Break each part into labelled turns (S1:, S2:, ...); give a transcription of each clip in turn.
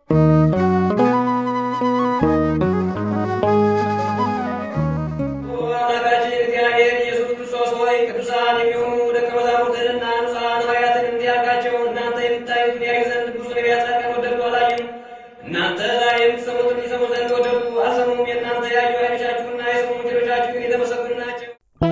S1: አምላካችን እግዚአብሔር ኢየሱስ ክርስቶስ ሆይ ቅዱሳን የሚሆኑ ደቀ መዛሙርትንና ንጹሐን ሐዋርያትን እንዲህ አልካቸው፣ እናንተ የምታዩትን ያዩ ዘንድ ብዙ ነቢያት ጻድቃን ወደዱ አላዩም። እናንተ ዛሬ የምትሰሙትን ይሰሙ ዘንድ ወደዱ አልሰሙም። የእናንተ ያዩ ዓይኖቻችሁና የሰሙ ጆሮቻችሁ ግን የተመሰገኑ ናቸው።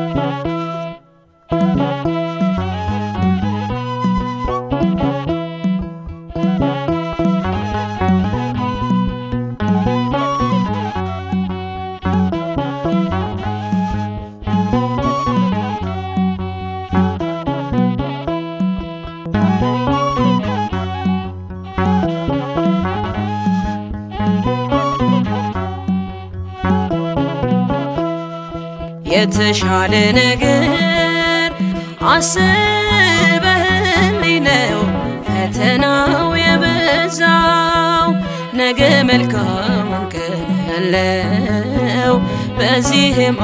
S2: የተሻለ ነገር አስበህልኝ ነው ፈተናው የበዛው ነገ መልካሙን ቀን ያለው በዚህም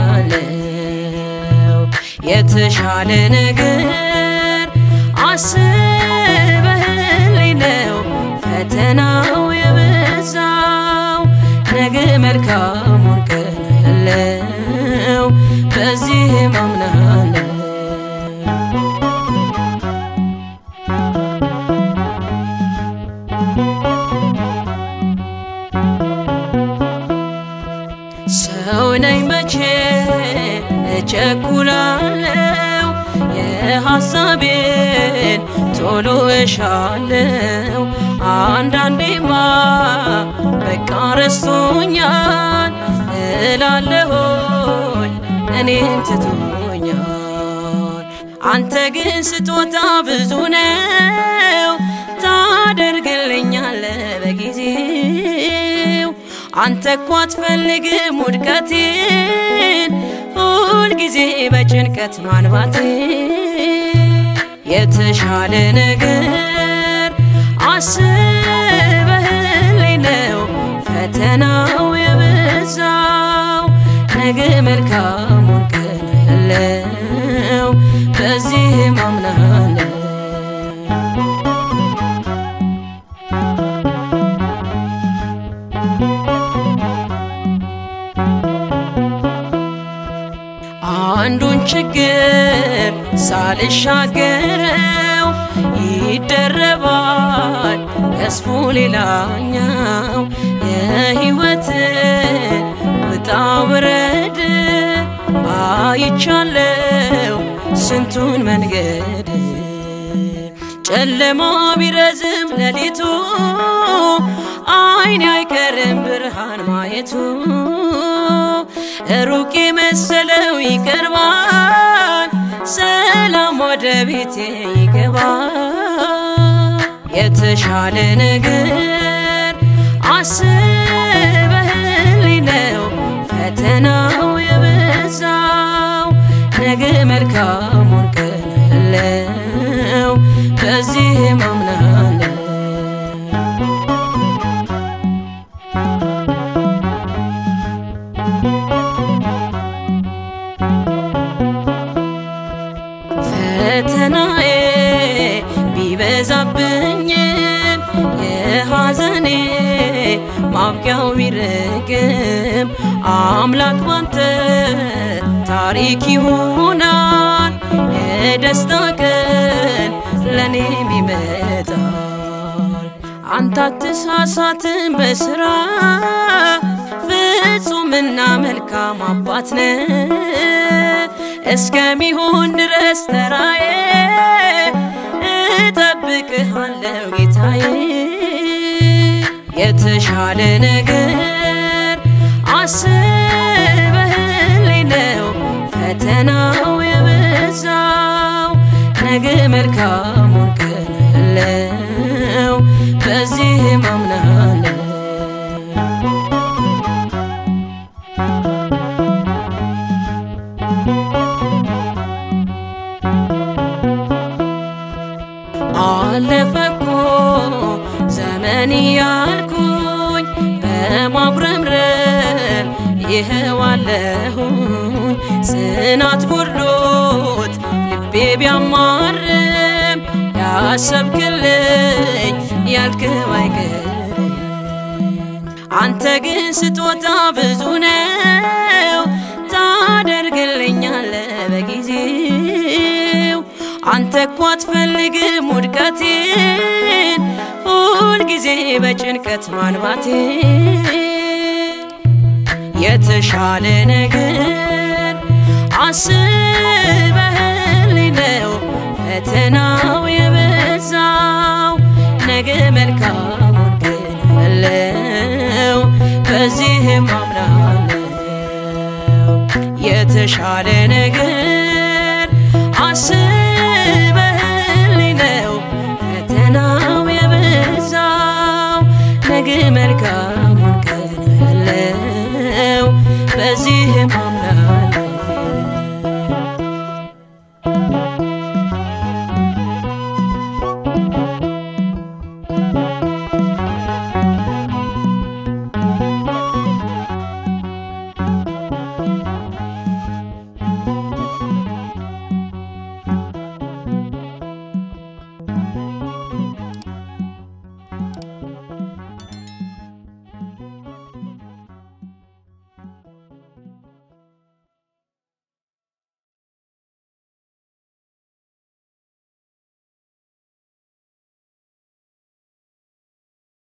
S2: አምናለው የተሻለ ነገር አስበህልኝ ነው ፈተናው የበዛው ነገ መልካሙን ቀን ያለው በዚህም አምናለው ሰው ነኝ መቼ እቸኩላለው የሐሳቤን ቶሎ እሻለው አንዳንዴማ በቃ ረስቶኛል እላለሆኝ እኔን ትቶኛል አንተ ግን ስጦታ ብዙ ነው ታደርግልኛለ በጊዜው አንተ እኮ አትፈልግም ውድቀቴን ሁልጊዜ በጭንቀት ማንባቴ የተሻለ ነገር አስበህልኝ ነው ፈተናው የበዛው ነገ መልካሙን ቀን ያለው በዚህም አምናለው አንዱን ችግር ሳልሻገረው ይደረባል ገዝፎ ሌላኛው የሕይወትን ውጣ ውረድ አይቻለው ስንቱን መንገድ ጨለማ ቢረዝም ሌሊቱ አይን አይቀርም ብርሃን ማየቱ ሩቅ የመሰለው ይቀርባል ሰላም ወደ ቤቴ ይገባል የተሻለ ነገር አስበህልኝ ነው ፈተናው የበዛው ነገ መልካሙን ቀን ያለው በዚህም አምናለው ፈተናዬ ቢበዛብኝም የሐዘኔ ማብቂያው ቢርቅም አምላክ ባንተ ታሪክ ይሆናል የደስታ ቀን ለእኔም ይመጣል አንተ አትሳሳትም በስራ ፍጹምና መልካም አባት ነህ እስከሚሆን ድረስ ተራዬ እጠብቅሃለሁ ጌታዬ የተሻለ ነገር አስበህልኝ ነው ፈተናው የበዛው ነገ መልካሙን ቀን ያለው በዚህም አምናለው አለፈ እኮ ዘመን ያልኩኝ በማጉረምረም ይኸው አለሁኝ ጽናት ጎድሎት ልቤ ቢያማርም ያሰብክልኝ ያልክው አይቀርም አንተ ግን ስጦታ ብዙ ነው ታደርግልኛለ በጊዜው አንተ እኮ አትፈልግም ውድቀቴን ሁልጊዜ በጭንቀት ማንባቴን የተሻለ ነገር አስበህልኝ ነው ፈተናው የበዛው ነገ መልካሙን ግን ያለው በዚህም አምናለው የተሻለ ነገር አስበህልኝ ነው ፈተናው የበዛው ነገ መልካሙን ቀን ያለው በዚህም